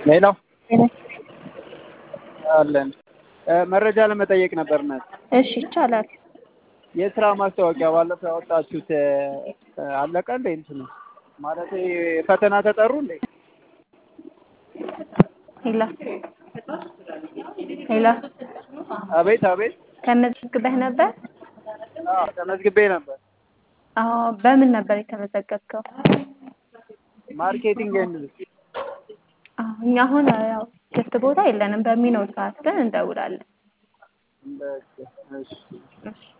ሌላው አለን መረጃ ለመጠየቅ ነበር ናት። እሺ ይቻላል። የስራ ማስታወቂያ ባለፈው ያወጣችሁት አለቀ እንዴ? እንትኑ ማለት ፈተና ተጠሩ እንዴ? ሄላ ሄላ አቤት አቤት። ተመዝግበህ ነበር? አዎ ተመዝግቤ ነበር። አዎ በምን ነበር የተመዘገብከው? ማርኬቲንግ ኤንድ አዎ እኛ አሁን ያው ክፍት ቦታ የለንም። በሚኖር ሰዓት ግን እንደውላለን። በቃ እሺ እሺ